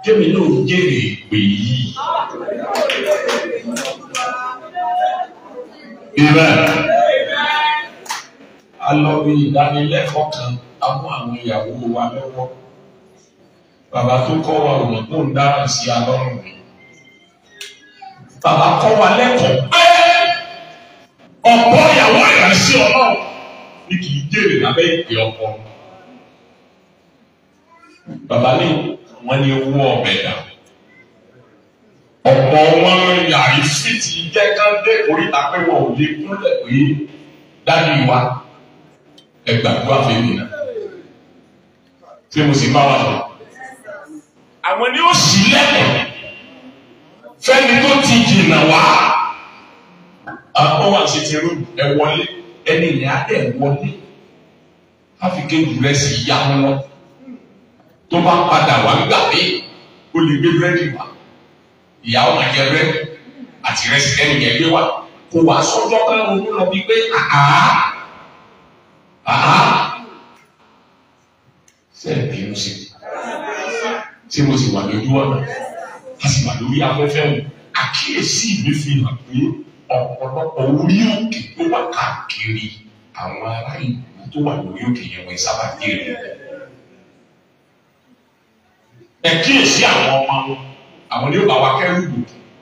kémi náà jèrè ìpè yìí. Amen. A lọ bí ìdánilẹ́kọ̀ọ́ kan, a mú àwọn ìyàwó wa lọ́wọ́. Bàbá tó kọ́ wa ò mọ̀ kó ń dára sí alọ́rùn mi. Bàbá kọ́ wa lẹ́kọ̀ọ́ pé ọ̀pọ̀ ìyàwó ìránṣẹ́ ọlọ́run ni kì í jèrè lábẹ́ ìpè ọkọ. Bàbá ní wọ́n ní owó ọbẹ̀ dà. Ọ̀pọ̀ wọn yàrá sí ti jẹ́ ká dé oríta pé wọn ò lè kúnlẹ̀ pé dání wa ẹ gbàdúrà fèmí náà. Ṣé mo sì bá wa lọ? Àwọn ni ó sì lẹ́kọ̀ọ́ fẹ́ni tó ti jìnnà wá. Àwọn wà ṣe ti rú ẹ wọlé ẹni ìyá ẹ wọlé. Áfíkẹ́ jù rẹ̀ sì yá wọn tó bá padà wá gbà pé o lè gbé búrẹ́dì wá ìyàwó máa jẹ búrẹ́dì àti rẹsì ẹni yẹn gbé wá kó wá sọ́jọ́ kan ronú lọ bí pé àhá àhá sẹ́ẹ̀ bínú sí tí mo sì wà lójú ọ̀nà a sì wà lórí afẹ́fẹ́ wọn àkíyèsí mi fi hàn pé ọ̀pọ̀lọpọ̀ orí òkè tó wà káàkiri àwọn ará ìlú tó wà lórí òkè yẹn wọ́n sábà kéré ẹ kíyèsí àwọn ọmọ wọn àwọn ni ó bá wa kẹrù gbò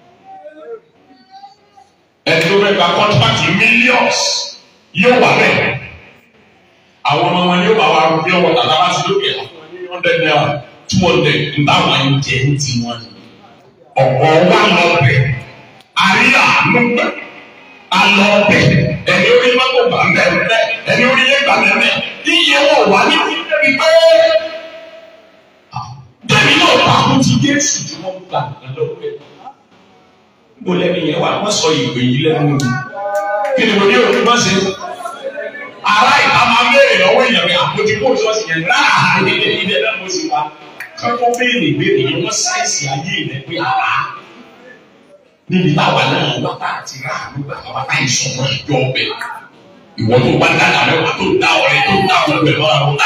ẹni tó fẹ́ gba kọ́ńtàkì millions yóò wà bẹ́ẹ̀ àwọn ọmọ wọn ni ó bá wa rú bí ọwọ́ tàbí abá ti lókè hundred naira two hundred nígbà wọn ń jẹ ní tiwọn ọ̀pọ̀ wa lọ bẹ̀ àríyá ló gbẹ alọ bẹ̀ ẹni orí mọ́tò gbà mẹ́rẹ̀ ẹni orí yé gbà mẹ́rẹ̀ iye wọn wà ní ìdẹ́bi pé tẹ̀mí náà takú ti Jésù tí wọ́n gbà lọ́wọ́ ẹ̀. Mo lẹ́nu yẹn wà, wọ́n sọ ìpè yìí lẹ́nu mi. Kí ni mo ní òní má ṣe? Ará ìta máa ń béèrè lọ́wọ́ èèyàn mi àpótí kó sọ́ọ̀sì yẹn náà ilé ilé náà mo sì wá. Kọ́kọ́ béèrè béèrè yẹn wọ́n sáìsì ayé rẹ̀ pé àrá. Níbi táwa náà wá tá àti rà nígbà táwa tá ìsọ̀rọ̀ ìjọ ọbẹ̀. Ìwọ tó bá dáná mẹ́wàá tó dá ọ̀rẹ́ tó dá ọ̀rẹ́ lọ́ra wọn.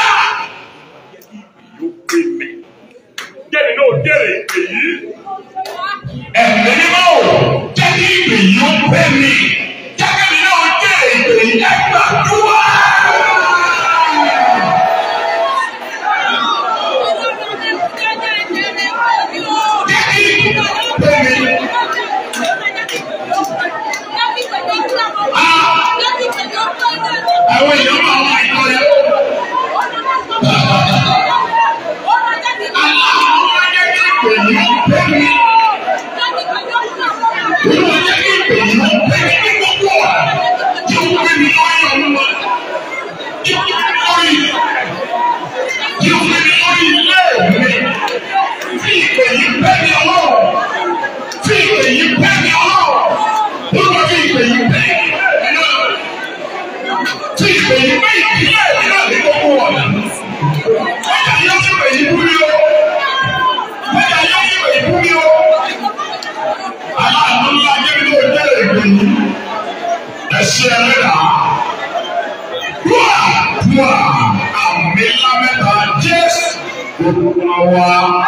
Jẹ́ni náà jẹ́rìí ìpè yìí. Ẹ̀mí mímọ́ ò jẹ́ kí ìpè yìí ó pẹ́ mi. Jẹ́kẹ́mi náà jẹ́rìí ìpè yìí ẹ gbàdúrà. Jẹ́ kí ìpè yìí ó pẹ́ mi. Àwọn èèyàn máa wá ìtọ́ yẹn. Aláwọ̀ jẹ́ kí ìpè yìí ó pẹ́ mi. Olúwa jẹ́ kí ìpè yìí ó pẹ́ mi ní gbogbo ọ̀rọ̀. Tí ó pè mí lórí ọ̀run Tí ó pè mí lórí tí ó pè mí lórí ilé mi. Tí ìpè yìí pẹ́ mi ọlọ́run. Tí ìpè yìí pẹ́ mi ọlọ́run. Olúwa tí ìpè yìí pẹ́ mi ọlọ́run. Tí ìpè yìí pẹ́ ìdílé mi náà ní gbogbo ọ̀nà. Ọjà yóò ti pè yí bú mi o. Ọjà yóò ti pè yí bú mi o. Aláàánú ńlá jẹ́bi tó jẹ́ ègbè yìí. Ẹ̀ṣẹ̀ ẹlẹ́dà. Wúwà wúwà àmì ńlá mẹ́ta Jésù. Olúwa wa.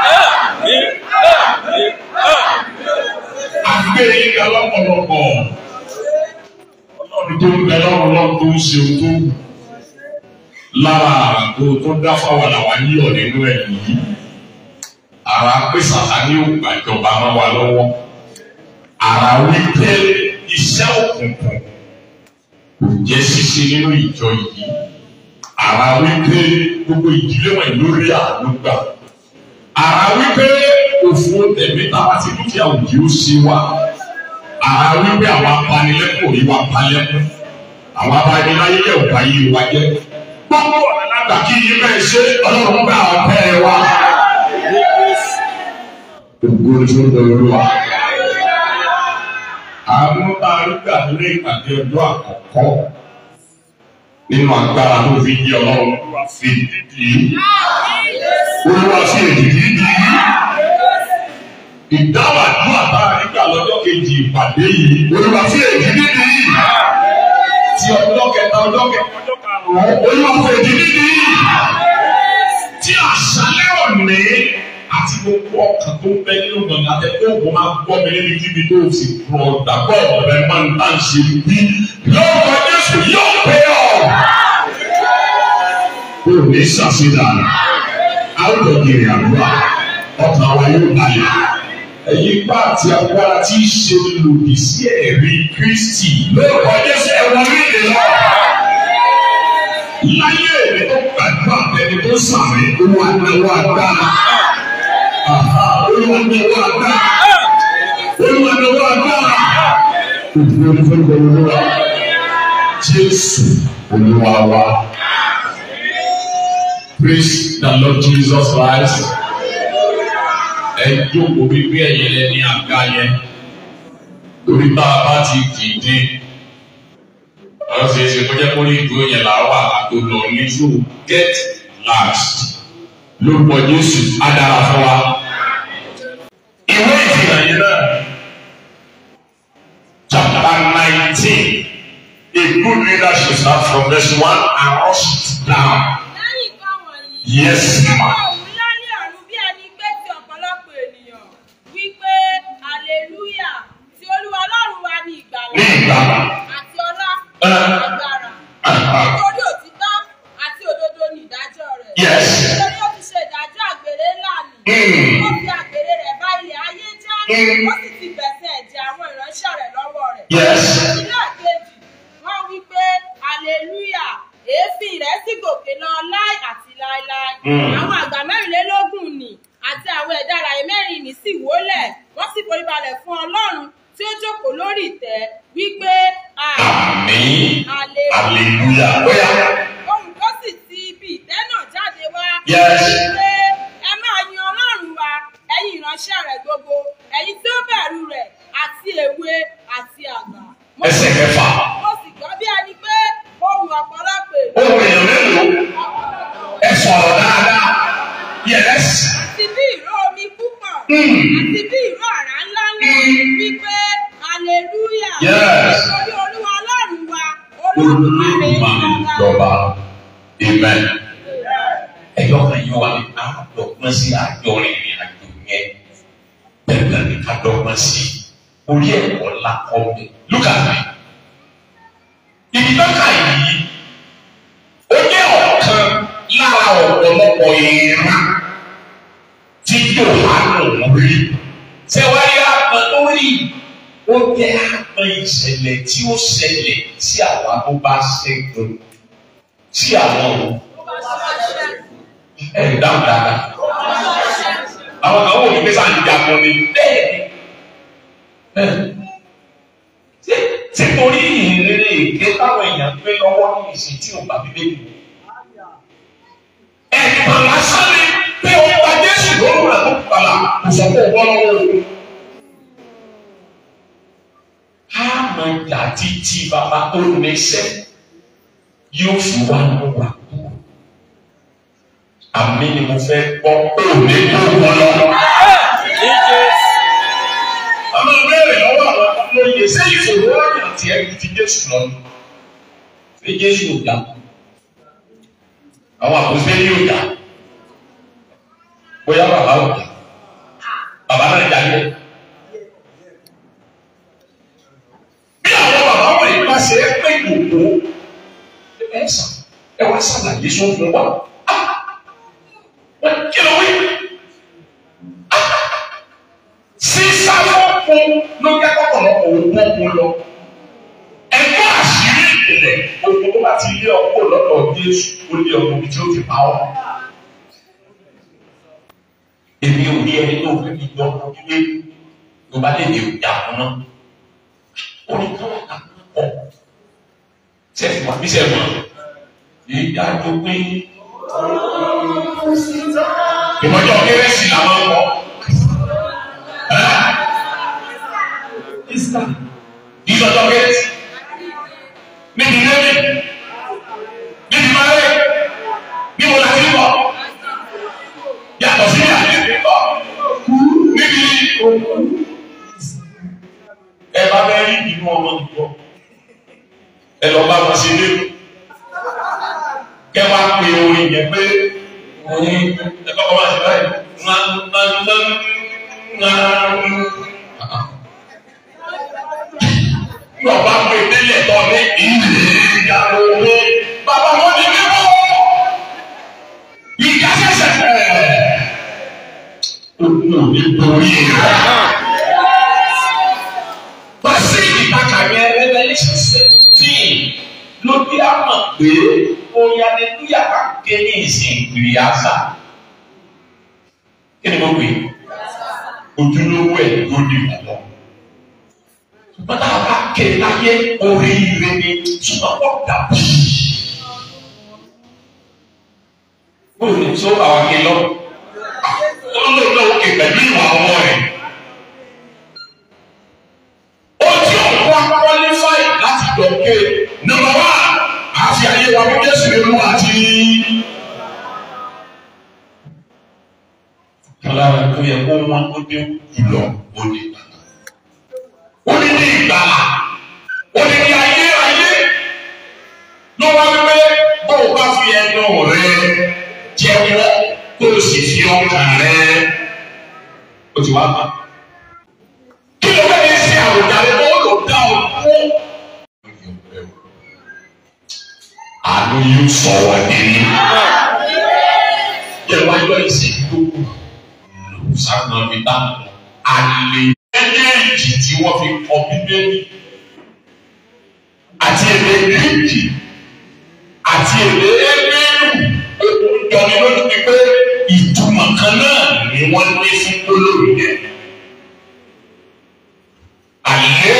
Àgbé yín ga lọ́pọ̀lọpọ̀. Ọlọ́run tó ń bẹ lọ́rùn lọ́run tó ń ṣe ohun tó wù. Lára àgbo tó dá fáwọn làwọn yíyọ̀ nínú ẹ̀ yìí. Ara pé Sàtánì ò gbàjọba máa wà lọ́wọ́ ara wípé iṣẹ́ òkùnkùn kò jẹ́ ṣíṣe nínú ìjọ yìí ara wípé gbogbo ìdílé wọn lórí àlùgbà ara wípé òfò tẹ̀mí tàbá ti dúkìá òjì ó ṣe wá ara wípé àwọn apanilẹ́kùn rí wa palẹ́kùn àwọn abaniláyé yẹ̀ ò bá yé wa jẹ́ gbogbo ọ̀nà lágbà kí yín bẹ́ẹ̀ ṣe ọlọ́run bá ọ̀pẹ́ ẹ wá. Ògo ni fún Olúwa àwọn bá arúgbó àdúrà ìpàdé ọjọ́ àkọ́kọ́ nínú agbára tó fi yí ọlọ́run olúwa fi dídì olúwa fi èdìdì dì í ìdáwà àdúrà bá nígbà lọ́jọ́ kejì ìpàdé yìí olúwa fi èdìdì dì í ti ọjọ́ kẹta ọjọ́ kẹta ọjọ́ karùn-ún olúwa fi èdìdì dì í ti àṣálẹ́ òní àti gbogbo ọkàn tó ń bẹ nínú gbọ̀ngàn àti ẹgbẹ́ ògùn máa gbọ́ mi níbi kíbi tó ti rọ̀ dàgbọ́ ọ̀rẹ́ máa ń bá ń ṣe bí lọ́wọ́ Jésù yóò pé ọ̀. Kò ní ṣàṣedànù, a ó lọ kiri àdúrà, ọkàn wa yóò balẹ̀. Ẹ̀yin bá àti agbára tí í ṣe lòdì sí ẹ̀rí Kristi lórúkọ Jésù ẹ̀wọ̀n ní ìlú lọ. Láyé èmi tó gbàdúrà ẹni tó sàmì owó anáwó agbára. Olúwa anáwó agbára. Olúwa anáwó agbára. Òbí onífẹ́lẹ́ olúwa. Jésù olúwa wa. Praise the Lord Jesus Christ. Ẹ jókòó bíbí ẹ̀yẹ lẹ ní àga yẹn. Torí tá a bá ti dìde. Wọ́n ṣe é ṣe kó jẹ́ kó ní ìdúró yẹn là wà àtò lọ ní so get last. Lórúkọ Jésù á dára fún wa. Ìwé ìfìlà yẹn náà. Chapter nineteen. A good leader should start from verse one and rush it down. Lẹ́yìn nǹkan wọ̀nyí. Yes, ma. Òun ńlá ní ọ̀run bí ẹni pé ti ọ̀pọ̀lọpọ̀ ènìyàn wípé hallelujah tí Olúwa Ọlọ́run wa ní ìgbàlà Ní ìgbàlà. àti ọlá Ah. agbára. Ah. Nítorí òtítọ́ àti òdodo ní ìdájọ́ rẹ̀. Yes. Nítorí ó ti ṣe ìdájọ́ àgbèrè ńlá nì. Mm. Ó fi àgbèrè rẹ̀ bá ilẹ̀ ayé jẹ́. Mm. Ó sì ti gbẹ̀sẹ̀ ẹ̀jẹ̀ àwọn ìránṣẹ́ rẹ̀ lọ́wọ́ rẹ̀. Yes. Ilé àkejì, wọ́n wí pé hallelujah èéfín rẹ̀ sì gòkè lọ láì àti láéláé. Mm. Àwọn àgbà mẹ́rìnlélógún nì àti àwọn ẹ̀dá alààyè mẹ́rin nì sì wólẹ̀. Wọ́n sì foríbalẹ̀ fún Ọlọ́run tí ó jókòó lórí ìtẹ́ wípé Àmín. hallelujah. Hallelujah. Bóyá. Ohùn kan sì ti ibi ìtẹ́ náà jáde wá. Yes. Wípé ẹ máa yin Ọlọ́run wa, ẹ̀yin ìránṣẹ́ rẹ̀ gbogbo, ẹ̀yin tí ó bẹ̀rù rẹ̀ àti èwe àti àgbà. Mo Ẹsẹ̀ kẹfà. mo sì gbọ́ bí ẹni pé ohun ọ̀pọ̀lọpọ̀ èdè Ohun èèyàn mélòó? Ẹ sọ̀rọ̀ dáadáa. Yes. àti bí ìró omi púpọ̀ Mm. àti bí ìró àrá ńlá ńlá wípé hallelujah Yes. nítorí olúwa ọlọ́run wa olódùmarè Olùmọ̀ lọ́ba. ìjọba. Amen. Ẹ̀yọ́ kan yóò wà ní àdọ́gbọ́n sí àjọ ìrìn àjò yẹn. Bẹ́ẹ̀ ni àdọ́gbọ́n sí. Orí ẹ̀kọ́ ńlá kọ́ mi. Look at me. Ibi tó kà yìí, ó jẹ́ ọ̀kan lára ọ̀pọ̀lọpọ̀ ìran tí Jòhánù rí. Ṣé wá rí àpọn tó rí? Ó jẹ́ àpọn ìṣẹ̀lẹ̀ tí ó ṣẹlẹ̀ sí àwa tó bá ṣẹ́gun. Sí àwọn òun. Ẹ dáhùn dáadáa. Àwọn kan wò ní pé sáà ń jagun ni. Bẹ́ẹ̀ni. Ṣé ṣé torí ìrírí èké táwọn èèyàn gbé lọ́wọ́ ní ìsìn tí ò bá bíbélì mu? Ẹ̀pà lásán ni pé o gba Jésù lóru rẹ̀ tó kpala kò sọ pé o bọ́ lọ́wọ́ o. A máa jà títí bàbá tó nẹsẹ̀ yóò fi wá lọ wà kú. Àmì ni mo fẹ́ gbọ́ pé ò ní tó wọ́n lọ. Àmọ́ béèrè lọ́wọ́ àwọn olóyè ṣé ìṣòro ọ̀yàn tí ẹ ti Jésù lọ ni? Ṣé Jésù ò dá? Àwọn àkọsílẹ̀ yóò dá. Bóyá bàbá ò dá. Bàbá náà jáde. Bí àwọn bàbá wọ̀nyí bá ṣe é pé gbogbo ẹ sàn ẹ wá ṣàlàyé sọ fún wa. Ah! Wọ́n kí ló wí? sísá fọ́fún ló jẹ́ kọ́kọ̀lọ́kọ̀ òun òun lọ. Ẹgbẹ́ àṣírí ìpìlẹ̀ gbogbo tó bá ti lé ọkọ̀ lọ́dọ̀ Jésù ó lé ọkọ̀ ibi tí ó ti pa ọ́. Èmi ò rí ẹni tó fẹ́ mi gbọ́ ilé tó bá lè lè jà fún náà. Ó ní káwọn kà pọ̀. Sẹ́ẹ̀fì wà bí sẹ́ẹ̀fì wà. Ìyá tó pé. Ìmọ̀jọ́ kérésì làwọn ń kọ́. Easter. These are targets. Níbi lẹ́yìn. Níbi máyé. Níbo la ti bọ̀? Yàtọ̀ sí àlejò bọ̀. Níbi ẹ bá bẹ́ rí inú ọmọ nìbọ̀. Ẹ lọ bá wọn ṣe lébù. Kẹ́ wá pe orin yẹn pé orin ẹ kọ́kọ́ máa ṣe báyìí. Bàbá gbé délẹ̀ tọ́ ní ìlú ìyàwó owó. Bàbá wọn ní mímú. Ìjà ṣẹ̀ṣẹ̀ fẹ̀. Ogun ò ní borí rẹ̀. Bàṣẹ ìtàkà yẹn Revelation seventeen ló bí a mọ̀ pé orin aleluya bá ké ní ìsìn ìrì àṣà. Kí ni mo pè é? Ojúlówó ẹ̀ ló di ìbọ̀wọ̀. Ṣùgbọ́n tá a bá ké láyé oríire ni ṣùgbọ́n wọ́n dàbí. Bóyá ní tó àwọn aké lọ. Ó lò lọ òkè pẹ̀lú ìwà ọmọ rẹ̀. Ó tí òun wá qualify láti dọ̀kẹ́. Number one, àfi ayé wa bí Jésù lè mú àti. Kọ́lára tó yẹ kó wọ́n ó dé jùlọ ó ní ìgbàlá. Ó ní ní ìgbàlá. Ó ní ní ayé ayé. Ló wá wípé bó o bá fi ẹnu rẹ jẹ́wọ́ kó o sì fi ọkàn rẹ. Ó ti wá bá. Kí ló fẹ́ yẹ sí àwòjáde bó lò dá o kú? Àánú yóò sọ wá nínú. Yẹ wá yọ ìsìnkú sáwọn ọmọ ìta àlè méjèèjì tí wọ́n fi kọ bíbélì àti èdè gíríkì àti èdè ẹgbẹ́rù òun jọni lójú ni pé ìtumọ̀ kan náà ni wọ́n ní fún gbólóhùn yẹn. Àlè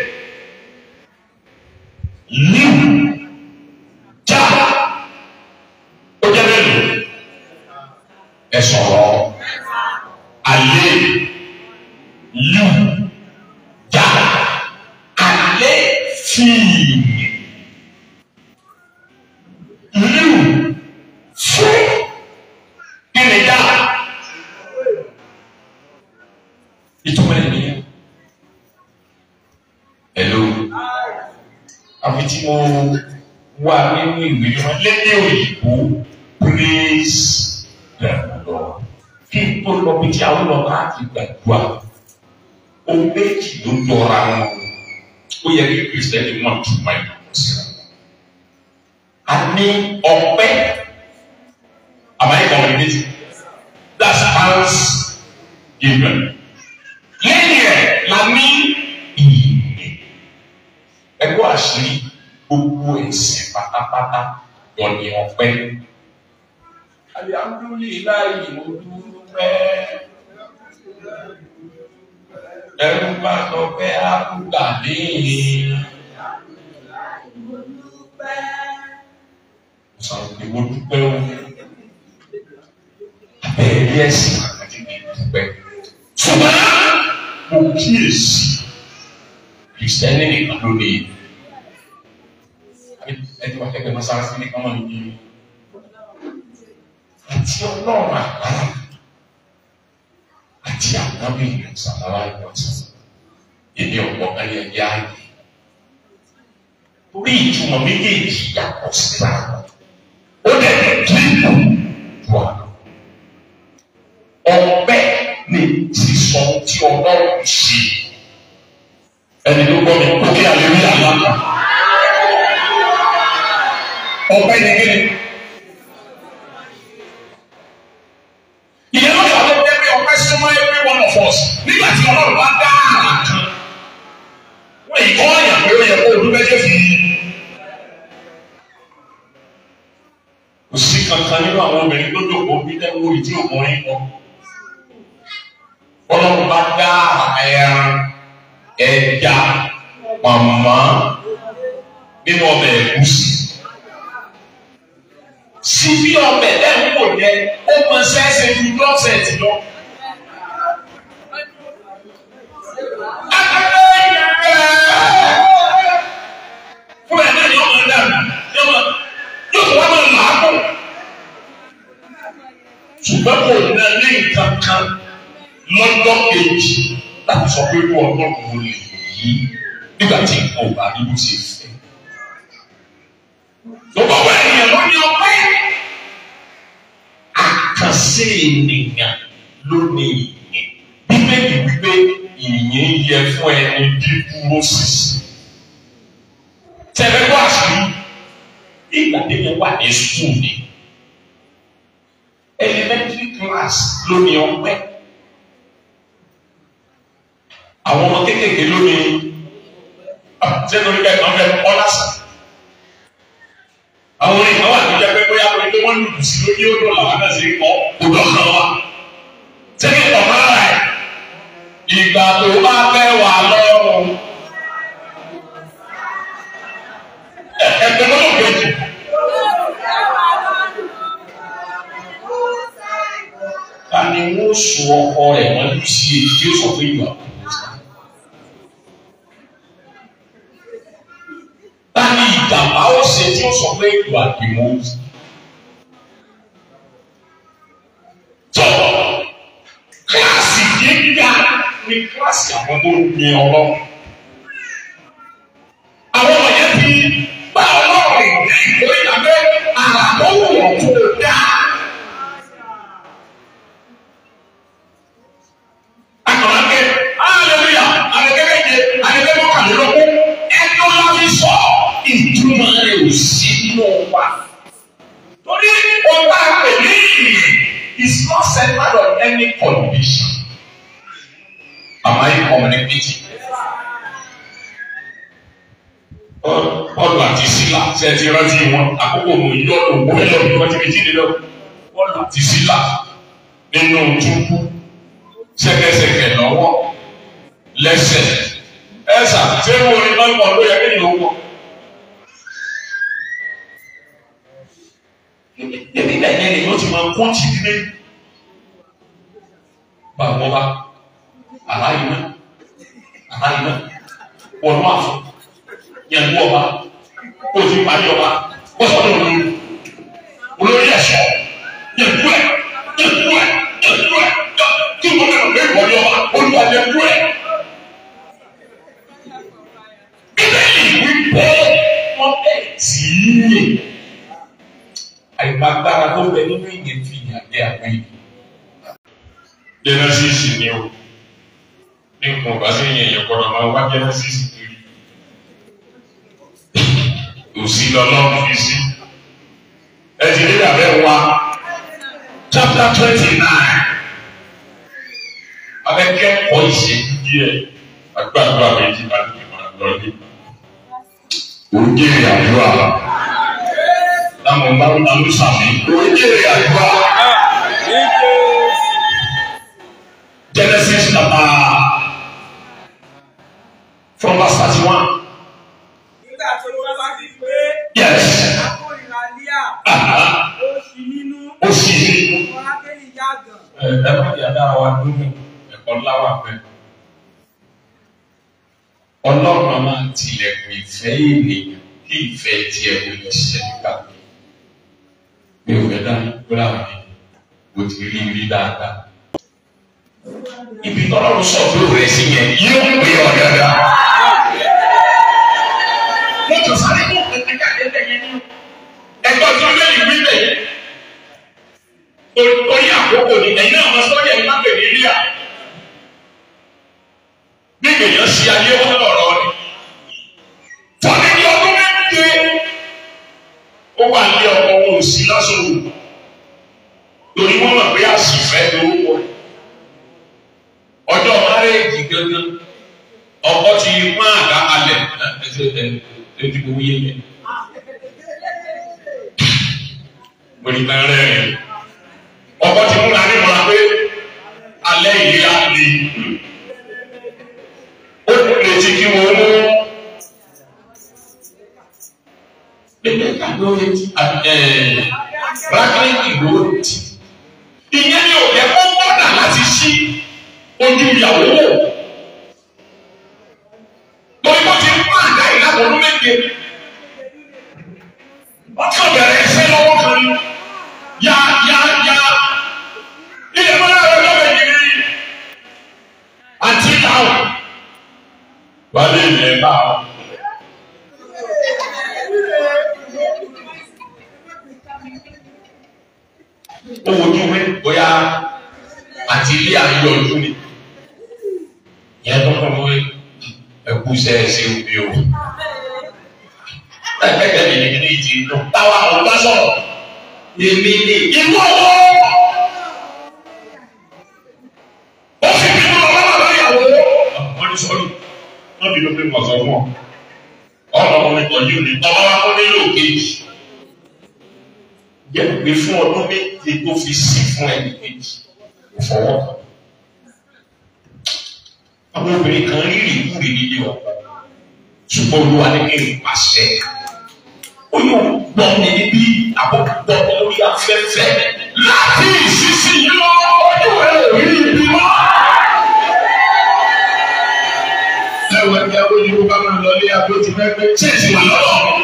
líù já ó jẹ́ mélòó ẹ sọ̀rọ̀ ale lu ja ale fii lu fún ìrìnjà ìtumọ̀ ẹ̀ nìyẹn. Hello àfi tí mo wà nínú ìwé wọn lédè òyìnbó praise the Lord kí n tó lọ bí tí àwọn lọ láti gbàdúrà ohun méjì ló jọra wọn ó yẹ kí kìrìsìtẹ́nì mọ̀ tó máa ń lọ síra a ní ọpẹ́ àbáyé community that's thanksgiving lẹ́yìn ẹ̀ la ní ìyìn ẹgbẹ́ àṣírí gbogbo ẹ̀sìn pátápátá lọ ní ọpẹ́ alihamudulilayi mo dúpẹ́ ẹrú bá sọ pé àkúgbà léyìn. sọ̀rọ̀ pé mo dúpẹ́ o abẹ́rẹ́ ẹ̀sìn àti ìdúpẹ́. ṣùgbọ́n mo kíyèsí kìrìsìtẹ́nì nìkan ló lè ẹni wà kẹ́kẹ́ mọ́sálásí nìkan wọ́n ní àti ọlọ́run àgbára àti ànábì ìsàlára ìwọ̀sán èmi ọ̀pọ̀ ayé ẹ̀yà ayé torí ìtumọ̀ méjèèjì yàtọ̀ síra ó dẹ̀ ní kílípù tó wà lọ. ọpẹ́ ní sísọ tí ọlọ́run ṣe ẹni tó gbọ́ mi kó kí alẹ́ rí àlá ọpẹ́ ní kíni. ìyẹn ló yà ló dé bí ọpẹ́ súnmọ́ every one of us nígbà tí ọlọ́run bá dá àrà kan wọ́n yìí kọ́ ọ̀yàn pé ó yẹ kó o dúpẹ́ jẹ́ fi yí. kò sí kankan nínú àwọn obìnrin tó dòkó bí dẹ́wọ́ ìdí òkùnrin kọ. ọlọ́run bá dá ẹran ẹja pàmò nínú ọbẹ̀ ẹ̀gúsí. síbí ọbẹ̀ lẹ́yìn wò yẹ ó mọ sẹ́sẹ̀ ju dọ́sẹ̀tì lọ. fún ẹ̀ náà ni ọmọ ẹ̀ dànù yóò tó wá máa làágùn. ṣùgbọ́n kò ná ní nǹkan kan lọ́jọ́ kejì láti sọ pé kó ọlọ́run ló lè yí nígbà tí nǹkan ò bá rí bó ṣe fẹ́. Gbogbo àwọn ènìyàn ló ní ọpẹ́. Àkànṣe ènìyàn lónìí ìyìn bíbélì wípé ìyìn yẹ fún ẹni dídúró sísè tẹ̀lé wá sí ìgbà tẹ́lẹ̀ wà ní sùkúù ni elementary class lónìí ọpẹ́ àwọn ọmọ kéékèèké lónìí sẹ́nu orí kẹ́kọ̀ọ́ fẹ́ kọ́ lásán àwọn orin kan wà tó jẹ́ pé bóyá pé wọ́n lùdù sí lórí ó dùn làwọn náà sì kọ́ kó dọ̀kan wa sẹ́ni ọ̀gá rẹ̀ ìgbà tó bá fẹ́ wà lọ́rùn ẹgbẹ́ lọ́dọ̀ kejì. ta ni wọ́n sọ ọkọ rẹ̀ wọ́n lù sí èyí tí ó sọ pé ìgbà kò ta ni ìjàmbá ó ṣe tí ó sọ pé ìgbà kì í mú. tó kíláàsì gíga ni kíláàsì àwọn tó ń gbin ọlọ́run. àwọn ọmọ yẹn ti bá ọlọ́run rìn lórí ìdàgbé àràbọ̀wọ̀ tó dáa. akọ̀lákẹ́ aleluya alẹ́kẹ́kẹ́jẹ alẹ́kẹ́kọ́kàlélọ́kọ́ ẹjọ́ la fi sọ ìtumọ̀ rẹ̀ ò sí nínú wa. torí ọba pèlè is not centered on any condition. Am I communicating? Bọ́ọ̀lù àti sílà ṣe ti rántí wọn àkókò mò ń yọ̀dọ̀ wọ́n lọ bí wọ́n ti fi jíde lọ. Bọ́ọ̀lù àti sílà nínú túbú ṣẹ̀kẹ̀ṣẹ̀kẹ̀ lọ́wọ́ lẹ́sẹ̀. Ẹ̀sà ṣé wo ni lọ́gbọ̀n ló yẹ kí ni ó wọ̀? Ebi bẹ́ẹ̀ yẹn ni yóò ti máa kó tì nílé. Bàbá wa, aláyìí náà, aláyìí náà, wọ̀nú àfọ̀, yẹn lú ọba, kó o ti parí ọba, ó sọ ní olórí, olórí ẹ̀ṣọ́, yẹn lú ẹ̀, yẹn lú ẹ̀, yẹn lú ẹ̀, kí n kò bẹ̀rẹ̀ pé ìwọ ni ọba, olúwa yẹn lú ẹ̀. Bíbélì wípé wọ́n bẹ̀ tí í yè àìgbàgbára tó bẹ nínú ìyẹn fi ìyàn dé àwọn èyí. Genesis ni o ní nǹkan ọba sí ìyẹn yẹn kọ́ra máa wá Genesis kiri. Òsì lọ́lọ́run fi sí. Ẹ ti rí àbẹ̀ wá chapter twenty nine. Abẹ́kẹ́ kọ́ ìṣèlú díẹ̀ agbára méjì bá ti máa lọ ní. Òjì àdúrà táwọn bá ń tanú sàmì. Oríkèrè àdúrà. Genesis chapter from verse thirty one. Nígbà tí olúwa bá fi pé Yes. akórìíra Líà Aha. ó ṣí nínú Ó sì ní. ọmọ Rákélì yàgàn. Ẹ ẹ má yà dára wa dúró ẹ̀kọ́ ńlá wà pẹ́. Ọlọ́run a máa tilẹ̀kùn ìfẹ́ ènìyàn kí ìfẹ́ tiẹ̀ kò lè ṣiṣẹ́ nígbà tó. Mi ò fẹ́ dání kúrò àwọn ènìyàn. Mo ti rí rí dáadáa. Ibi tọ́lọ́run sọ pé òun rẹ̀ sí yẹn yóò pè ọ́ dáadáa. Wọ́n tún sáré mú ẹ̀ka ẹ̀ka yẹn ní. Ẹgbẹ́ tí wọ́n lé ìwé bẹ̀ yẹn. Torí àkókò ni ẹ̀yin náà máa sọ́jà yìí má pè ní Líà. Bí èèyàn ṣe ayé wọn lọ̀rọ̀ ni. Fọ́nì ní ọdún méje. Ó wà ní ọkọ̀ wọn ò sí lásòwò. Torí wọ́n mọ̀ pé àṣìfẹ́ lórúkọ rẹ̀. Ọjọ́ márèèjì gangan. Ọkọ ti pọ́n àga kalẹ̀. Ẹ ẹ ẹ ẹ ti gbowó yé yẹn. Mo ní kan rẹ̀ rẹ̀ ọkọ ti múra ní ìmọ̀ràn pé alẹ́ yìí á di ó retí kí wọ́n mú bébè tàbí ó retí rákìlì ló retí ìyẹn ni òye kó gbọ́dà láti ṣí ojú ìyàwó wò torí wọ́n ti ń pa àdá ìlànà ọdún méje wọ́n kàn bẹ̀rẹ̀ ẹsẹ̀ lọ́wọ́ kan ní yá yá yá ilé mọ́lá rẹ̀ lọ́wọ́ ìdílé àti ìdáhùn. Wálé ilẹ̀ bá ọ. Ó wojú wé bóyá àti àti ilé àyọjú ni ìyẹn tó kọ́ wọ́n ẹkú sẹ́ẹ̀sì òbí o ẹgbẹ́gbẹ́ mi ní ìdí inú táwa àwọn bá sọ̀rọ̀ èmi ní inú ọwọ́ ó sì bínú ọlọ́wọ́ bàbá ìyàwó. wọ́n ní sọ́ọ́lù wọ́n bínú pé wọ́n sọ fún ọ ọmọ ọmọ ìtọ́jú ni tọ́wọ́ wá kó nílò kejì jẹ́ pé fún ọdún méje tó fi sí fún ẹnì kejì kò fọwọ́ kàn. àwọn obìnrin kan rí ìrìkúrì nílé ọkọ ṣùgbọ́n olúwa ní kí n pàṣẹ. ó yóò gbọ́ mi níbí àbọ̀gbọ́ lórí afẹ́fẹ́ láti ìsinsìnyí lọ ojú ẹ̀ rí ibi mọ́. ẹ̀wọ̀n ẹ̀ka ojú kó bá máa lọ ilé abó ti fẹ́ pé ṣé èsì wà lọ́dọ̀ mi.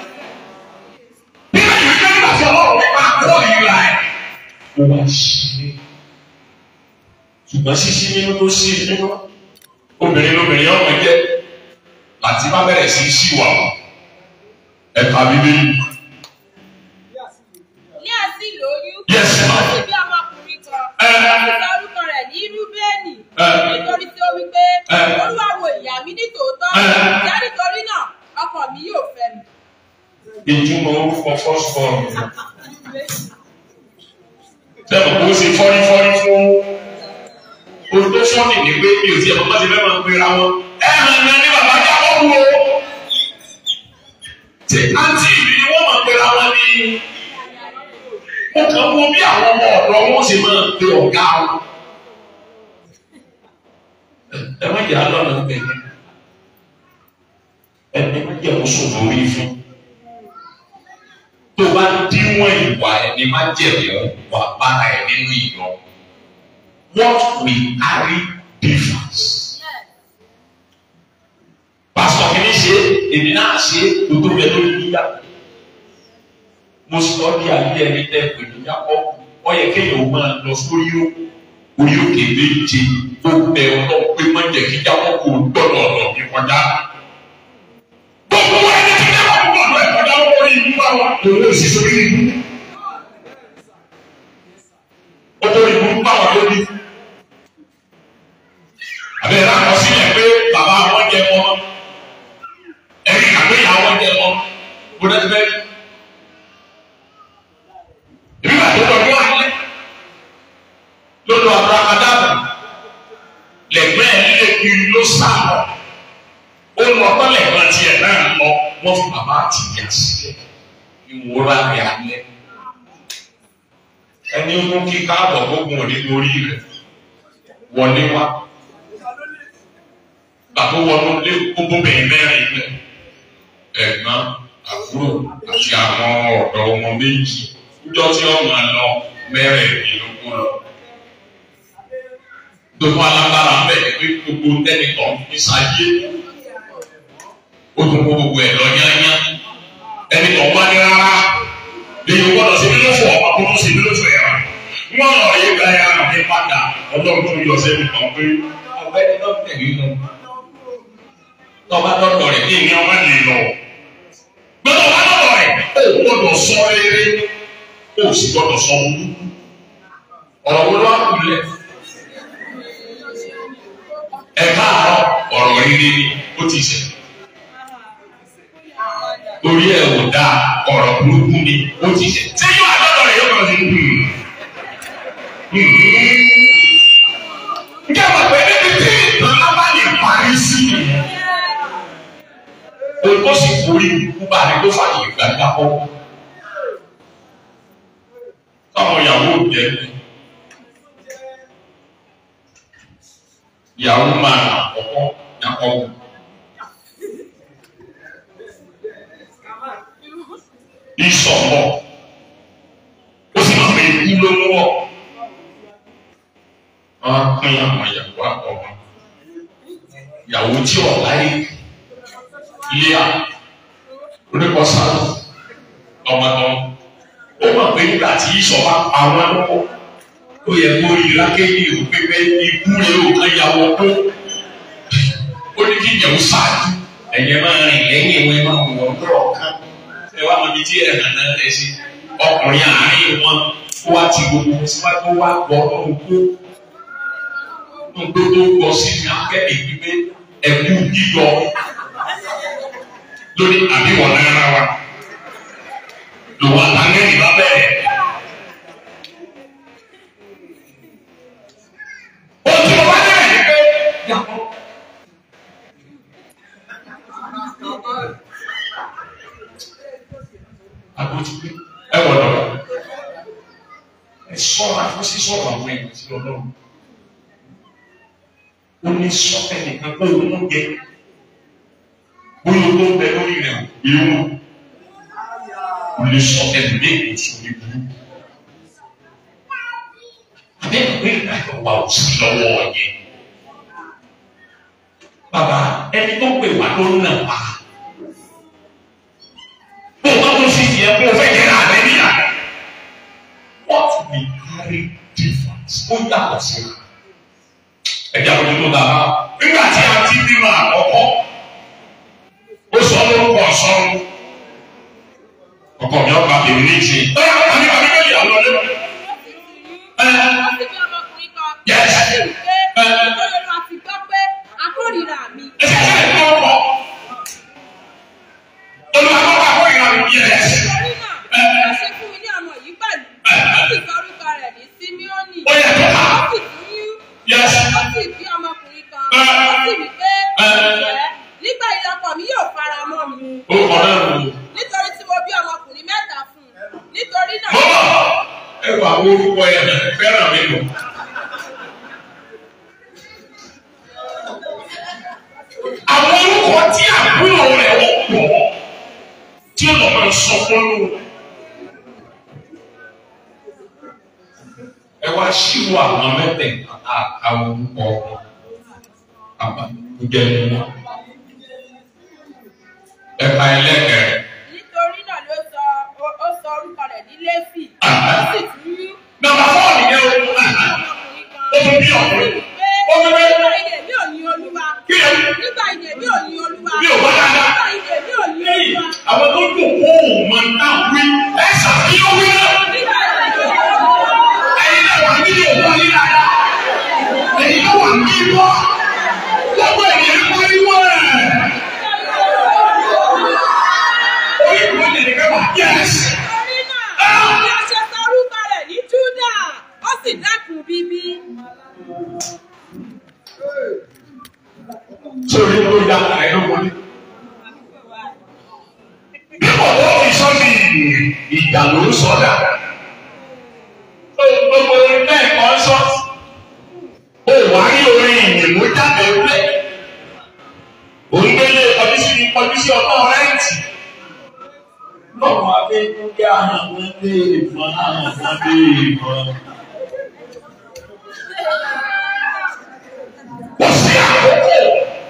bí wọ́n ti fẹ́ nígbà tí ọlọ́run nípa kọ́ ìlà ẹ̀. ó wá sí i ṣùgbọ́n sísí nínú ló sí nínú obìnrin lóbìnrin ọmọ jẹ́ láti bá bẹ̀rẹ̀ sí í ṣìwà ẹ̀ka bíbélì. ní àsì lóyún Yes, ma. ó sì bí ọmọkùnrin kan Ẹ. ó sì sọ orúkọ rẹ̀ ní rúbẹ́nì Ẹ. nítorí tí ó wí pé Ẹ. olúwa wo ìyá mi ní tòótọ́ Ẹ. ìyá nítorí náà ọkọ mi yóò fẹ́ mi. ìtumọ̀ orúkọ first born. Sẹ́nu kó ṣe fọ́rífọ́rí fún olùdó sọ́ọ̀nì ní pé mi ò tiẹ̀ mọ́ bá ti fẹ́ máa pera wọn. Ẹ hàn ní ní bàbá jábọ̀ wú o. Tí àǹtí mi ni wọ́n máa pera wọn ní. Mo kàn wo bí àwọn ọmọ ọ̀dọ́ wọn ṣe máa pe ọ̀gá wọn. Ẹ má jẹ́ àlọ́nà gbẹ̀yìn. Ẹ má jẹ́ àwọn sòfò orí fún tó bá díwọ̀n ìwà ẹni má jẹ̀rẹ̀ wà bára ẹ̀ nínú ìyọ. What we carry differs. Pásítọ̀ kìíní ṣe èmi náà ṣe gbogbo rẹ̀ lórí yíyá. Mo sọ ní ayé ẹni tẹ́ pè ní Jákọ́. Ó yẹ kéèyàn máa lọ sórí orí òkè méje tó bẹ ọlọ́run pé má jẹ́ kí Jákọ́ kò gbọ́dọ̀ ọ̀dọ̀ mi kọjá. Gbogbo ẹni tí Jákọ́ kò gbọ́dọ̀ ẹ̀ kọjá lórí ìlú àwọn òun ò sì sórí ìlú. Ó tó ìlú báwọn lórí. Àbẹ̀rẹ̀ àkọsílẹ̀ pé bàbá àwọn jẹ wọn. Ẹ̀rí àgbéyà àwọn jẹ wọn. Bó dẹ́ ti bẹ́ẹ̀. Ìbí bàtà tó lọ alẹ́. Lọ́dọ̀ àbúrákàdàbà. Lẹ̀gbẹ́ ẹ̀ lé kiri ló sá lọ. Ó lọ tọ́lẹ̀ kan tiẹ̀ náà lọ. Wọ́n fi bàbá àti ìyá sílẹ̀. Ìwúra rẹ̀ alẹ́. Ẹni ó mú kí káàbọ̀ gbógun òní lórí rẹ̀. Wọlé wá bàbá wọnú lé gbogbo bẹ̀rẹ̀ mẹ́rin lẹ̀ ẹ̀gbọ́n àbúrò àti àwọn ọ̀dọ́ ọmọ méjì níjọ́ tí wọ́n máa lọ mẹ́rẹ̀ẹ́dínlógún lọ. Gbogbo alágbára bẹ́ẹ̀ pé gbogbo tẹ́nìkan ní sáyé ó tún kó gbogbo ẹ̀ lọ yányá ẹni tó wá ní rárá lèyìn gbọ́dọ̀ sí nínú fún ọmọ tó tún sí nínú fún ẹ̀rọ. Wọ́n lọ yé gbáyà ní padà ọlọ́run tó yọ sẹ́ni kan pé ọ̀gbẹ́ni náà tẹ̀lé náà tọba dọdọ rẹ ní ìní ọmọ lè lọ gbọ́dọ̀ wà lọ́dọ̀ rẹ ó gbọ́dọ̀ sọ rere ó sì gbọ́dọ̀ sọ wúlú ọ̀rọ̀ wo ló wà kulẹ̀ ẹ káàárọ̀ ọ̀rọ̀ rere ni ó ti ṣe torí ẹ ò dáa ọ̀rọ̀ burúkú ni ó ti ṣe tí yóò àdọdọ rẹ yóò kàn sí njẹ́ wà pé níbi tí ìtàn bá lè parí sí i o tó sì forí ikú bá ní tó fàyè gbàgbà kọ́. Táwọn ìyàwó jẹ ìyàwó máa nà àkọ́kọ́ yakọ́ wù. Ìsọ̀mọ̀ ó sì máa ń pè ikú ló ń wọ̀. Wọ́n á pín àwọn ìyàwó àkọ́kọ́. Ìyàwó tí ọ̀la yìí ilé a onípọ̀ sáré ọmọdé ó mọ̀ pé nígbà tí ìṣọ̀bá àwọn ẹlọ́pọ̀ ó yẹ kó rí lákéjì ò pépé ikú rẹ̀ ó kàn yàwó kó ó ní kí ìyàwó ṣáájú ẹ̀yẹ máa rìn lẹ́yìn ìwé máa wọ̀ ọ́dọ̀ kan ẹ wá mọ̀ bí tí ẹ̀ hàn náà ẹ̀ sí ọkùnrin àárín wọn ó wá ti gbogbo síwájú wá gbọ́ ọdún kó gbogbo gbọ́ sí ní akẹ́kẹ̀ẹ́ gbígbé ẹ̀kú yíyọ lórí àbíwọ̀n náírà wa lòun àtàngẹ́rì bá bẹ̀rẹ̀. ó ti wọ́n bá bẹ̀rẹ̀ ní pé yàtọ̀. àgójú pé ẹ wọ̀ lọ́wọ́ ẹ sọ̀rọ̀ àfọ́ sí sọ̀rọ̀ àwọn èèyàn sí ọlọ́run ó ní sọ ẹnìkan pé òun ń jẹ bóyá tó ń bẹ lórí rẹ̀ ìrún ó lè sọ ẹnìkan èkó sórí burú abẹ́rẹ́ pé ìdájọ́ wa ò sí lọ́wọ́ yẹn bàbá ẹni tó pè wá ló ń nà wá bó o bá tó fi tiẹ̀ kó o fẹ́ jẹ́ náà lẹ́ni yà what we carry difference ó yàtọ̀ sí i ẹ̀jẹ̀ àwọn ojú tó dáa nígbà tí a ti bímọ àkọ́kọ́ ó sọ lórúkọ sọ́run ọkọ mi ọba èmi ní ìṣe ẹ àbí àbí bẹ́ẹ̀ yà lọ lẹ́nu. Wọ́n sì bí ọmọkùnrin kan. Yes. Ó sì wí pé nítorí olúwa ti gbọ́ pé akórìíra mi. ẹ ṣe ṣe ìlú ọkọ olùwàkọ́ bá kó ìran mi yẹ ẹ ṣe. Nítorí náà, ó ṣe fún mi ní ọmọ yìí pẹ̀lú. Ó sì sọ orúkọ rẹ̀ ní Símíọ́nì. ó yẹ kó Ó ká sì tún yún. Yes. Ó sì bí ọmọkùnrin kan. Ó sì wí pé ǹjẹ́ nígbà yìí ọkọ mi yóò fara mọ́ mi. ó kọ náà lò ó. Nítorí tí mo bí ọmọkùnrin mẹ́ta fún un. Nítorí náà. Bọ́lá ẹ wà wo orúkọ yẹn fẹ́ràn mi lò. Àwọn orúkọ tí àbúrò rẹ̀ wọ́pọ̀ tí ó lọ́ máa sọ fọ́nù. Ẹ wá ṣírò àwọn mẹ́tẹ̀ẹ̀ta àwọn orúkọ àbájẹ́ wọn. Ẹ̀ka ẹlẹ́kẹ̀rẹ̀. Nítorí náà ló sọ ó- ó sọ orúkọ rẹ̀ ní Léfì. Ó Ah. sì tún yún. Nàbà fọ́ọ̀nù yẹn o. ọmọkùnrin kan. Ó tún bí ọ̀rẹ́. pé Ó tún bí nígbà ìdè mi ò ní olúwa. Kí ẹ nígbà ìdè mi ò ní olúwa. Mi ò bá dáadáa. nígbà ìdè mi ò ní lẹ́yìn olúwa. àwọn tó dùn kó o mọ náà wí ẹ ṣàfihàn wí náà. nígbà ìdè mi ò ní olúwa. ẹ̀yin náà wà nílé òkú ọ̀lẹ́ dáadáa. ẹ̀yin náà wà ní ibọ́. gbogbo ènìyàn pariwo ẹ̀. orí ìwé lè ká wà yẹ́sì. torí náà ni a ṣe sọ orúkọ rẹ̀ ní Júdà ó sì dẹ́kun bíbí. sórí ló ya ẹ̀ ló wọlé. bí kò tó fi sọ́ọ̀bì ìjà ló ń sọ̀dà. gbogbo bẹ́ẹ̀ kọ́ sọ́ọ̀tì. ó wá rí orin ìyìnbó jáde pé òǹgbélé kọjú sí kọjú sí ọkọ rẹ́ǹtì. lọ́wọ́ abẹ́kúndé àwọn ọmọdé ìfọ̀n àwọn ọmọdé ìfọ̀n. kò sí àkókò.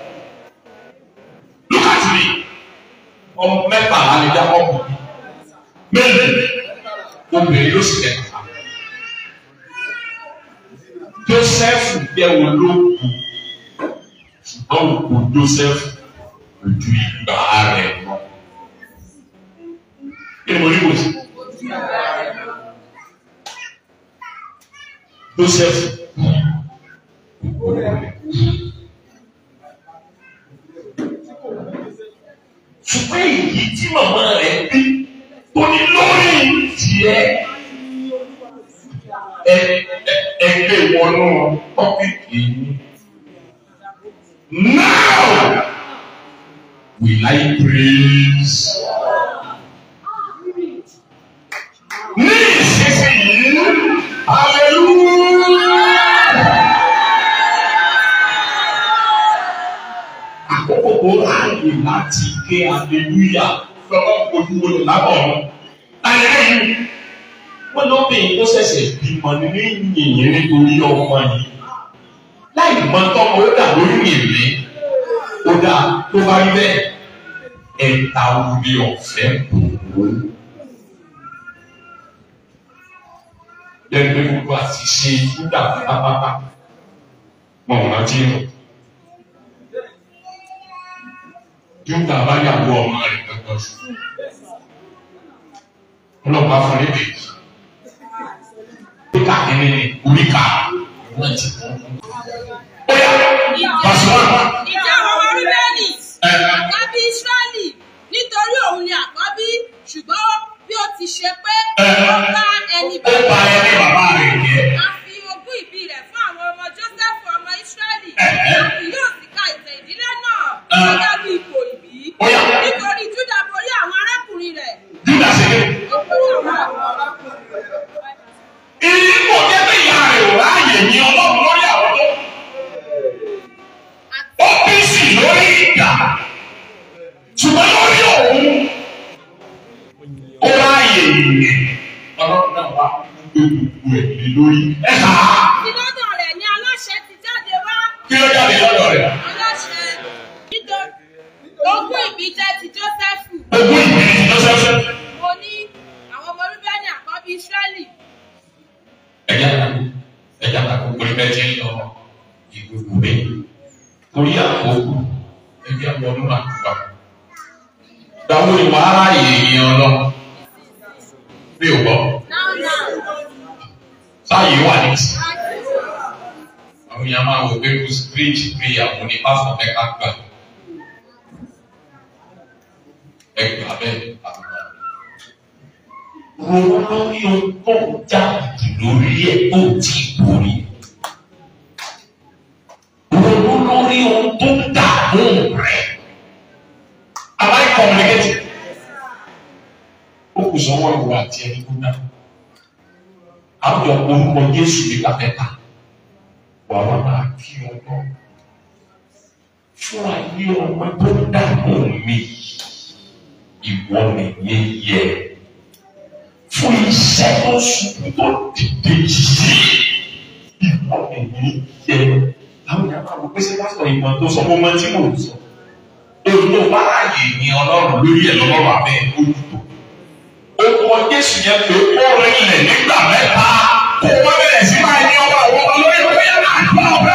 look at me ọmọ mẹ́tàlá ni jákọ́bù mélòó obìnrin ló sì kẹta joseph jẹ́ olóògùn ṣùgbọ́n òkú joseph ojú ìgbà rẹ̀ lọ. kí ni mo ní kò sí. joseph ṣùgbọ́n èyí tí màmá rẹ̀ bí tó ní lórí tiẹ̀ ẹ ẹ ẹgbẹ́ wọnú ọ́fíìsì yìí. Now will I praise? Ní ìsinsìnyí, hallelujah. àkókò tó ráàyè láti ké aleluya lọ́wọ́ ojúwòlò lábọ̀rún. Ayẹyẹ yìí, wọ́n lóbìnrin tó ṣẹ̀ṣẹ̀ bímọ nínú yìnyín nítorí ọmọ yìí. Láì mọ tọ́mọ ó dà lórí ìrè. Ó dà tó bá rí bẹ́ẹ̀. Ẹ̀ta orí ọ̀fẹ́ kò Lẹ́nu pé gbogbo àti ṣe nígbà pátápátá. Mọ̀ wọ́n rántí rẹ̀. Júdà bá yàwó ọmọ rẹ̀ gbẹ̀gbẹ̀ sí. Ọlọ́pàá fún níbi. Oríkà kìíní ni oríkà. Wọ́n ti kọ́. ẹ kà á tí lọ́dọ̀ rẹ̀ ní aláṣẹ ti jáde wá kí ló jáde lọ́dọ̀ rẹ̀ aláṣẹ nítorí ogún ìbí jẹ́ ti jósẹ́fù ogún ìbí lọ́sẹ̀ọ̀sẹ̀. mo ní àwọn ọmọ rúbẹ́nì àkọ́bí ísírẹ́lì ẹja kàkó ẹja kàkó pé bẹ́ẹ̀ ti ń lọ ìgbòho bẹ́ẹ̀ torí àkókò ẹja wọnú àkùbà. Gbàgbọ́ ni wàá ráàyè èèyàn lọ. Mi ò gbọ́. náà náà Sáàyè wà ní ti. Àwọn èèyàn máa wò pé kò spirit prayer mo ní pásítọ̀ mẹ́ka gbà. Ẹ gbà bẹ́ẹ̀ àgbà. Ronú lórí ohun tó ń já lórí ẹ̀ tó ti borí. Ronú lórí ohun tó ń dààmú rẹ̀. Am I communicating? Ó kù sọ́wọ́ ìwà àti ẹni tó dá. Àwùjọ orúkọ Jésù nígbà mẹ́ta. Wà wá máa kí ọlọ́. Fún ayé ọmọ tó ń dààmú mi. Ìwọ nìyẹn yẹ fún iṣẹ́ tó sùn tó dìde yìí ìwọ ẹ̀yìn yẹ àwọn yàrá àwọn pèsè pásítọ̀ ìmọ̀ tó sọ fún mọ́tí mò ń sọ olùdó báráyè ní ọlọ́run lórí ẹ̀ lọ́wọ́ abẹ́ ojútó okùn jésù yẹn pé ó rinlẹ̀ nígbà mẹ́ta kó wọ́n bẹ̀rẹ̀ sí máa ní ọba àwọn ọba lórí ọba yẹn náà gbọ́ ọ̀bẹ.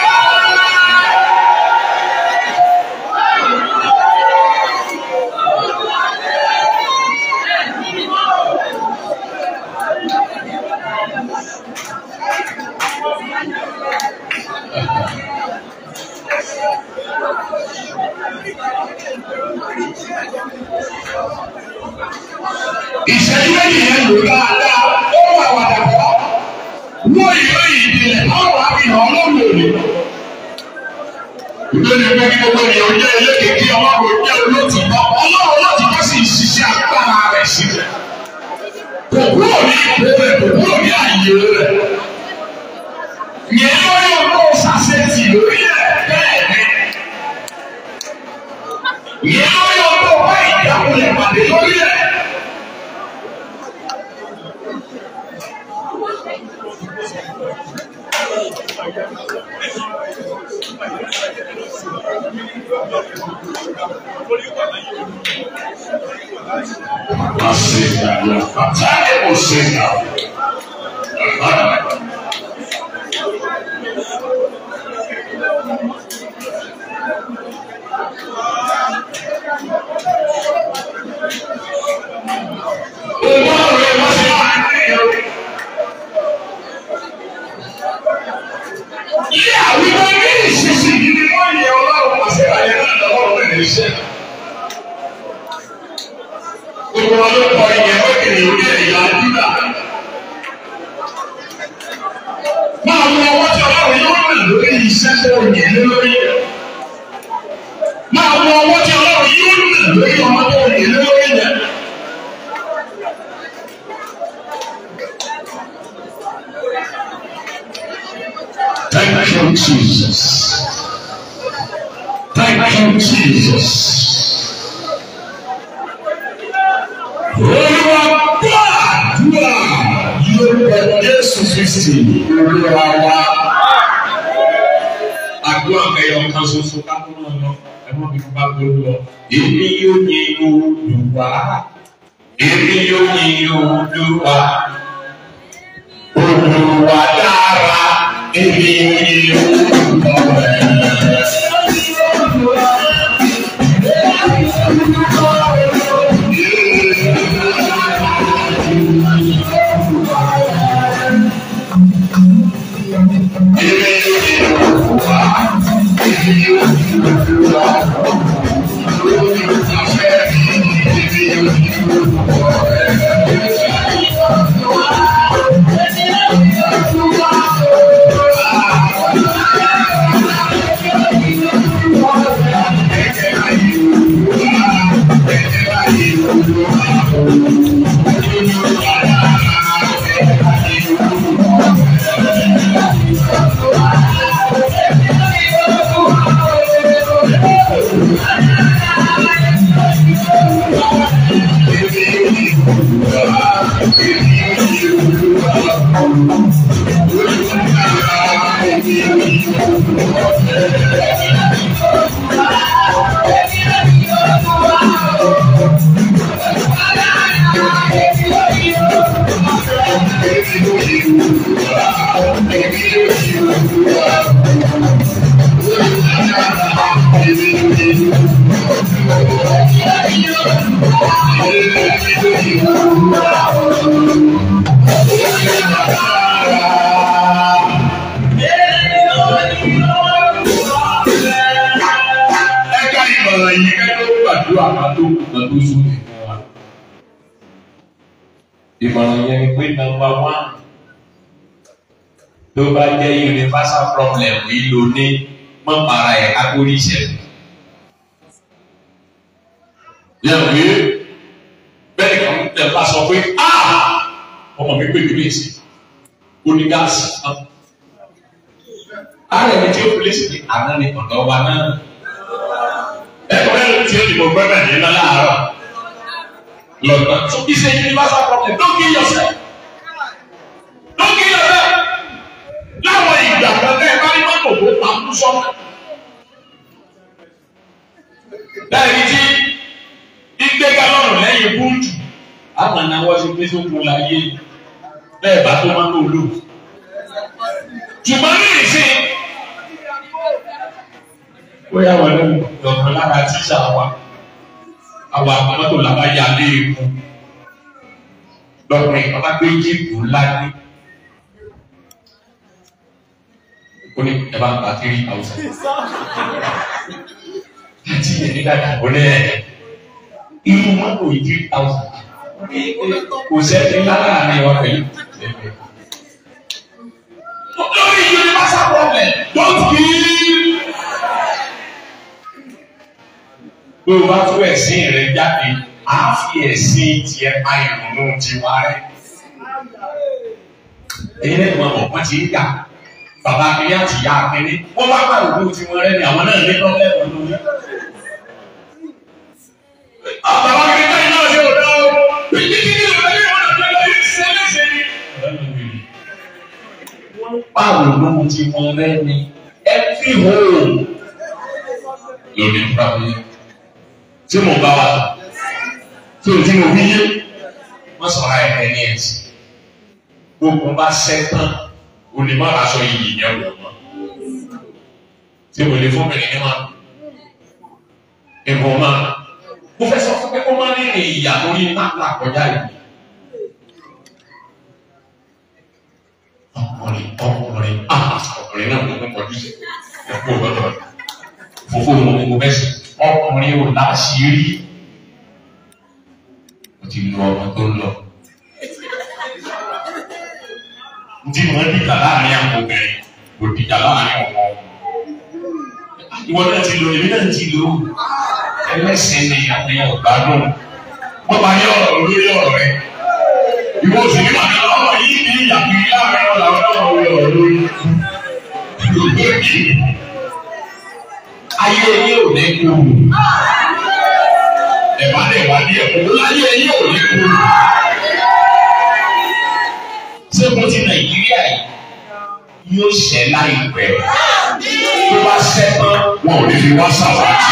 ìṣẹ́jú méjì yẹn lò dáadáa ó wà wàdàpọ̀ wọ́n ìwé ìdílé ọ̀rọ̀ àfihàn ọlọ́run òní. Ìgbé ni pé kí gbogbo ènìyàn jẹ́ elékèké ọlọ́run jẹ́ olótìtọ́ ọlọ́run olótìtọ́ sì ń ṣiṣẹ́ agbára rẹ̀ sílẹ̀. Kò kúrò ní ipò rẹ̀ kò kúrò ní àyè rẹ̀. Yẹn lórí ọlọ́run ṣàṣetì lórí ẹ̀ bẹ́ẹ̀ ni. Yẹn lórí ọlọ́run bá ìjákulẹ̀ pàdé lórí ẹ̀. Masika ya fatale musika. Olóòrè wọ́n ṣe wà ní ìyọrí. Ilé àwùjọ ní ìsinsìnyí ni wọ́n yẹ ọlọ́run àti àyè náà lọ́wọ́ rẹ̀ níṣẹ́ gbogbo wọn ló kọ ìyẹn lókèrè orí ẹ̀yà dídà. Máa mú ọwọ́ tí ọlọ́run yóò rìn lórí iṣẹ́ tó yẹ lórí. Máa mú ọwọ́ tí ọlọ́run yóò rìn lórí ọmọ tó yẹ lórí yẹn. Thank you, Jesus. Thank you, Jesus. Olúwa gbàdúrà lórúkọ Jésù Kristi olúwa wa. Àdúrà kẹyọ kan ṣoṣo ká tó náà lọ, ẹ má fi bá tó lọ. Èmi yóò yin Olúwa. Èmi yóò yin Olúwa. Olúwa dára. Èmi yóò yin Olúwa. Ẹ̀ka ìmọ̀ràn yìí kẹ́kọ̀ọ́ gbàdúrà kan tó kù kan tó sùn nìkan wa. Ìmọ̀ràn yẹn ni pé nọ́mbà wán tó bá jẹ́ universal problem yìí ló ní mọ́ para ẹ̀ kákórí ìṣẹ̀lẹ̀. Yẹ́n pé bẹ́ẹ̀ kan tẹ̀ bá sọ pé ọmọ mi pè mí lèsì ó ní gáàsì náà. Ààrẹ mi tí ó fi lèsì ní àná ni ọ̀dọ́ wa náà ẹ̀kọ́ mẹ́rin tí ó dìbò gbẹ́mẹ̀ ní iná láàárọ̀ lọ́gbà so it's a universal problem don't kill yourself don't kill yourself láwọn ìgbà kan tẹ́ ẹ bá ní mọ́tò tó pa kú sọ́nà láì tí gbígbé galọ́ọ̀nù lẹ́yìn búùtù àwọn anáwọ́ ti pé sókun láyé bẹ́ẹ̀ bá tó máa ń lò lò ṣùgbọ́n ní ìsìn bóyá wọn ló lọ́kàn lára tíṣà wa àwọn àpamọ́tò làbá ya lé epo lọ́kùnrin bàbá gbé jíìpù ńlá ní. ó ní ẹ bá ń pa three thousand. láti yẹ ní dáadáa ó ní ẹ irú mọ́tò yìí three thousand. kò sẹ́ni lára ní wa pẹ̀lú. lórí universal problem don't kill. pé o bá tú ẹ̀sìn rẹ jáde á fi ẹ̀sìn tiẹ̀ pa ìrònú tiwa rẹ. èyí lẹ́nu ọmọ wọn ti ń yà bàbá akíní àti ìyá akíní wọ́n bá pa ìrònú tiwọn rẹ ni àwọn náà ní pọ́blẹ́mù lórí. bàbá akíní báyìí náà ṣe òdò bíbí kí ni ìrònú yìí wọ́n lọ lọ yìí ṣe léṣe ni. wọ́n pa ìrònú tiwọn rẹ ni every home lórí ìpàdé tí mo bá wa tí o tí mo fi yé wọ́n sọ̀rọ̀ ayẹyẹ ní ẹ̀sìn gbogbo bá sẹ́tàn o lè má ra aṣọ yìí yẹn wọ̀ mọ́ tí mo lè fún mi ní ma ìbò ma mo fẹ́ sọ fún pé kó má ní ní ìyà lórí náà kọjá yìí ọkùnrin ọkùnrin ah ọkùnrin náà mo kọjú sí ẹ̀kú ọ̀dọ́ fòfó mo mo fẹ́ sùn ọkùnrin ò láṣìírí ó ti lu ọmọ tó ń lọ. Ntí mo ń dìjà láàrin àwọn obìnrin kò dìjà láàrin ọmọ. Ìwọ náà ti lo èmi náà ti lo ẹlẹ́sìn ni àwọn ọ̀gbádùn. Wọ́n bá yọ ọ̀rọ̀ lórí ọ̀rọ̀ rẹ̀. Ìwọ sì ní màá lọ ọ̀rọ̀ yìí ní ìyàpí láàrin ọ̀la ọ̀rọ̀ ọ̀rọ̀ lórí. Ayé yìí ò ní kú ẹ̀bá lè wá ní ẹ̀kọ́ láyé yìí ò ní kú. Ṣé mo ti Nàìjíríà yìí yóò ṣẹ́ láìpẹ́? Tó bá ṣẹ́ tán, wọn ò ní fi wá sàwátì.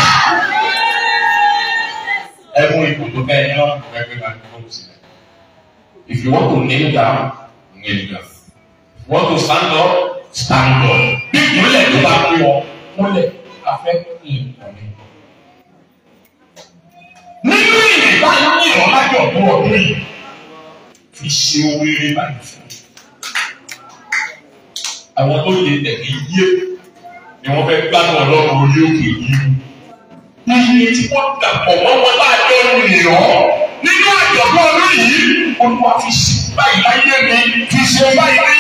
Ẹ mú ipò tó bẹ́ẹ̀ ní ọ̀nà ẹgbẹ́ máa ń kọ́ sílẹ̀. If you want to kneel down, kneel down. If you want to stand up, stand up. Bí ìmúlẹ̀ tó bá pé ọ, múlẹ̀ afẹ́ kí n kàn mí nínú ìrìbá ní ìrọ̀lájọ̀ ọ̀pọ̀ ọdún yìí fi ṣe owó eré báyìí fún un. àwọn tó lè tẹ̀lé yé ni wọ́n fẹ́ gbádùn ọlọ́run orí òkè yìí. iye tí wọ́n dàpọ̀ mọ́ wọn láàjọ ènìyàn nínú àjọ̀dún ọdún yìí olúwa fi ṣe báyìí láyé mi fi ṣe báyìí ní